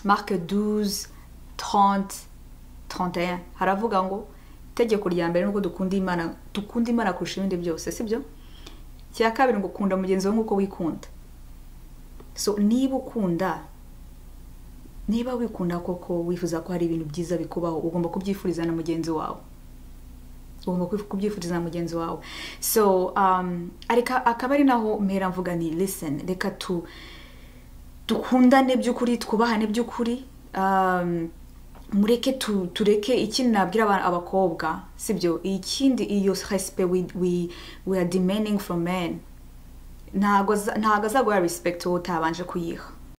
marque 12 30 31 haravuga ngo itegeko rya mbere nubwo dukunda imana dukunda imana kurusha ibindi byose sibyo icya kabiri ngo ukunda mugenzi wawe nk'uko wikunda so niba ukunda niba wikunda koko wifuza ko hari ibintu byiza bikubaho ugomba kubyifuriza na mugenzi wawe ugomba kubyifuriza na mugenzi wawe so akaba ari naho mpera mvuga ni liseni reka tu dukundane by'ukuri twubahane by'ukuri mureke tureke ikindi nabwira abakobwa sibyo ikindi iyo resipe we are demanding from men ntabwo azaguha respekiti wowe utabanje kuyiha